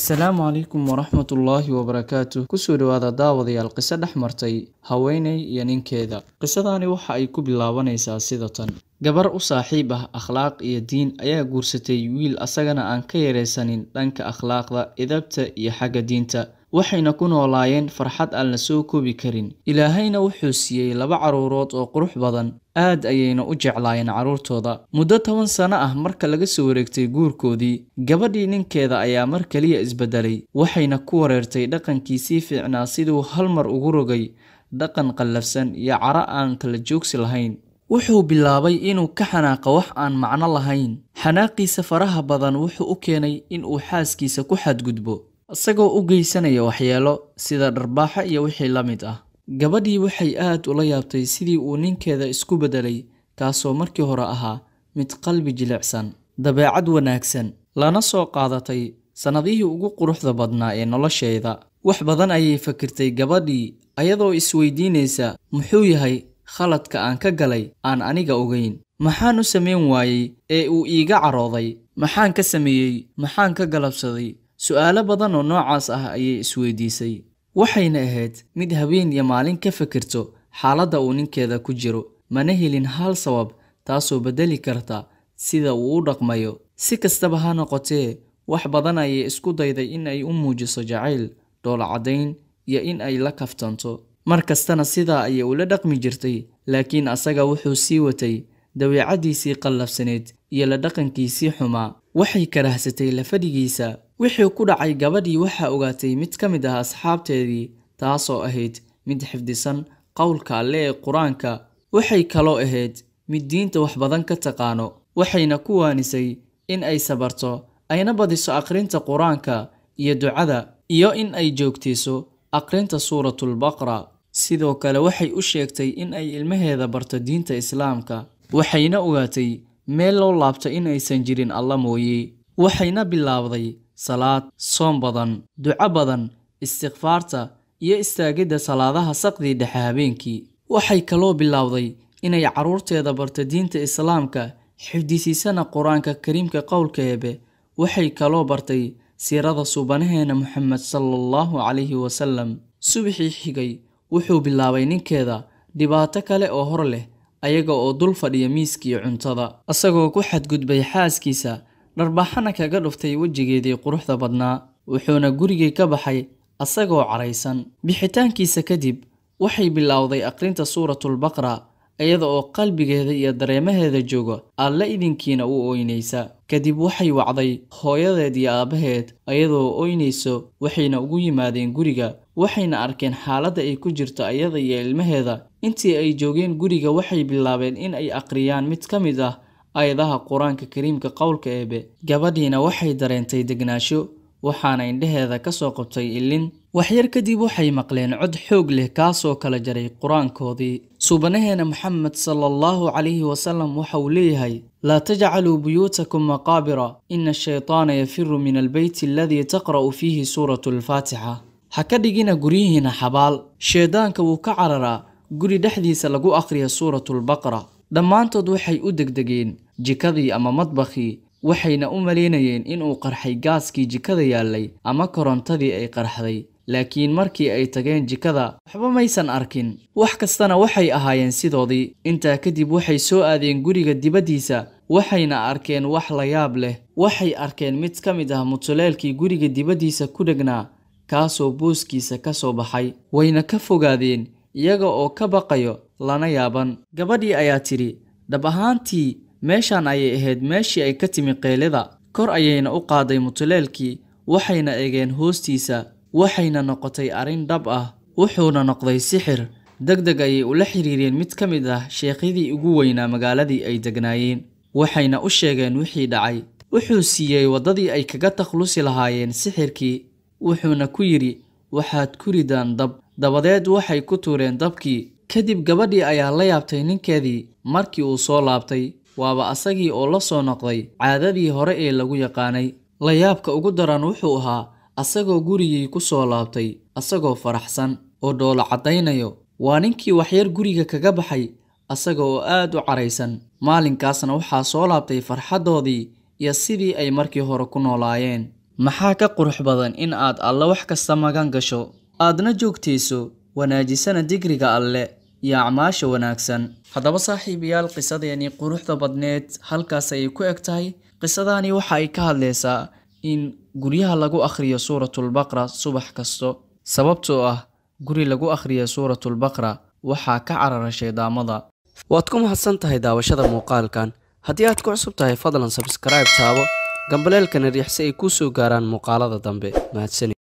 asalaamu calaykum waraxmatullaahi wabarakaatu kusoo dhawaada daawadayaal qiso dhex martay haweeney iyo ninkeeda qisadani waxa ay ku bilaabanaysaa sida tan gabar u saaxiib ah akhlaaq iyo diin ayaa guursatay wiil asagana aan ka yaraysanin dhanka akhlaaqda idabta iyo xagga diinta waxayna ku noolaayeen farxad aan la soo koobi karin ilaahayna wuxuu siiyey laba carruurood oo qurux badan aad ayayna u jeclaayeen carruurtooda muddo toban sano ah marka laga soo wareegtay guurkoodii gabadhii ninkeeda ayaa mar keliya isbedelay waxayna ku wareertay dhaqankii sii fiicnaa siduu hal mar ugu rogay dhaqan qallafsan iyo caro aan kala joogsi lahayn wuxuu bilaabay inuu ka xanaaqa wax aan macno lahayn xanaaqiisa faraha badan wuxuu u keenay inuu xaaskiisa ku xadgudbo isagoo u geysanaya waxyeelo sida dharbaaxo iyo wixii la mid ah gabadhii waxay aad ula yaabtay sidii uu ninkeeda isku beddelay kaasoo markii hore ahaa mid qalbi jilicsan dabeecad wanaagsan lana soo qaadatay sannadihii ugu quruxda badnaa ee nolosheeda wax badan ayay fakirtay gabadhii ayadoo isweydiinaysa muxuu yahay khaladka aan ka galay aan aniga ogeyn maxaan u samayn waayey ee uu iiga carooday maxaan ka sameeyey maxaan ka galabsaday su'aalo badan oo noocaas ah ayay isweydiisay waxayna ahayd mid habeen iyo maalin ka fikirto xaaladda uu ninkeeda ku jiro mana helin hal sabab taasoo beddeli karta sida uu u dhaqmayo si kastaba ha noqotee wax badan ayay isku dayday in ay u muujiso jacayl dhoolacadayn iyo in ay la kaftanto mar kastana sidaa ayay ula dhaqmi jirtay laakiin asaga wuxuu sii watay dabeecaddiisii qallafsaneed iyo la dhaqankiisii xumaa waxay karahsatay lafadhigiisa wixii ku dhacay gabadhii waxaa ogaatay mid ka mid ah asxaabteedii taasoo ahayd mid xifdisan qowlka alle ee qur-aanka waxay kaloo ahayd mid diinta wax badan ka taqaano waxayna ku waanisay in ay sabarto ayna badiso akhrinta qur-aanka iyo ducada iyo in ay joogtiiso akhrinta suuratulbaqra sidoo kale waxay u sheegtay in ay ilmaheeda barto diinta islaamka waxayna ogaatay meel loo laabto in aysan jirin alla mooye waxayna bilaabday salaad soom badan duco badan istikfaarta iyo istaagidda salaadaha saqdii dhexe habeenkii waxay kaloo bilowday inay carruurteeda barto diinta islaamka xifdisiisana qur-aanka kariimka qowlka eebe waxay kaloo bartay siirada suubanaheena moxamed sala allahu calayhi wasalam subaxii xigay wuxuu bilaabay ninkeeda dhibaato kale oo hor leh ayaga oo dul fadhiya miiskii cuntada isagoo ku xadgudbay xaaskiisa dharbaxana kaga dhuftay wejigeedii quruxda badnaa wuxuuna gurigii ka baxay asagoo caraysan bixitaankiisa kadib waxay bilowday akhrinta suuratulbaqra iyada oo qalbigeeda iyo dareemaheeda jooga alla idinkiina u ooynaysa kadib waxay wacday hooyadeed iyo aabbaheed iyadoo ooynayso waxayna ugu yimaadeen guriga waxayna arkeen xaaladda ay ku jirto iyada iyo ilmaheeda intii ay joogeen guriga waxay bilaabeen in ay akhriyaan mid ka mid ah aayadaha qur-aanka kariimka qowlka eebe gabadhiina waxay dareentay degnaasho waxaana indhaheeda ka soo qabtay ilin waxyar kadib waxay maqleen cod xoog leh kaasoo kala jaray qur-aankoodii suubanaheena moxamed sala allahu calayhi wasalam waxa uu leeyahay laa tajcaluu buyuutakum maqaabira ina ashaytaana yafiru min albeyti aladii taqra'u fiihi suuratu alfaatixa ha ka dhigina guryihiina xabaal sheedaanka wuu ka cararaa guri dhexdiisa lagu akhriya suuratulbaqra dhammaantood waxay u degdegeen jikadii ama madbakhii waxayna u malaynayeen inuu qarxay gaaskii jikada yaallay ama korontadii ay qarxday laakiin markii ay tageen jikada waxba maysan arkin wax kastana waxay ahaayeen sidoodii intaa kadib waxay soo aadeen guriga dibaddiisa waxayna arkeen wax la yaab leh waxay arkeen mid ka mid ah mutuleelkii guriga dibaddiisa ku dhegnaa kaasoo booskiisa ka soo baxay wayna ka fogaadeen iyaga oo ka baqayo lana yaaban gabadhii ayaa tidhi dhab ahaantii meeshan ayay ahayd meeshii ay ka timi qeylida kor ayayna u qaaday mutuleelkii waxayna egeen hoostiisa waxayna noqotay arrin dhab ah wuxuuna noqday sixir deg deg ayay ula xiriireen mid ka mid ah sheekhyadii ugu weynaa magaaladii ay degnaayeen waxayna u sheegeen wixii dhacay wuxuu siiyey waddadii ay kaga takhlusi lahaayeen sixirkii wuxuuna ku yidhi waxaad ku ridaan dab dabadeed waxay ku tuureen dabkii kadib gabadhii ayaa la yaabtay ninkeedii markii uu soo laabtay waaba asagii oo la soo noqday caadadii hore ee lagu yaqaanay layaabka ugu daran wuxuu ahaa asagoo gurigii ku soo laabtay asagoo faraxsan oo dhoolo caddaynayo waa ninkii waxyar guriga kaga baxay asaga oo aad u caraysan maalinkaasna waxaa soo laabtay farxaddoodii iyo sidii ay markii hore ku noolaayeen maxaa ka qurux badan in aad alle wax kasta magan gasho aadna joogtayso wanaajisana digriga alle iyo acmaasha wanaagsan haddaba saaxiibayaal qisadeeni quruxda badneed halkaas ayay ku eg tahay qisadani waxa ay ka hadlaysaa in guryaha lagu akhriyo suuratulbaqra subax kasto sababtoo ah guri lagu akhriya suuratulbaqra waxaa ka carara shaydaamada waad ku mahadsan tahay daawashada muuqaalkan haddii aad ku cusub tahay fadlan sabskaraib taabo gambaleelkana riix si ay kuu soo gaaraan muuqaalada dambe mahadsanid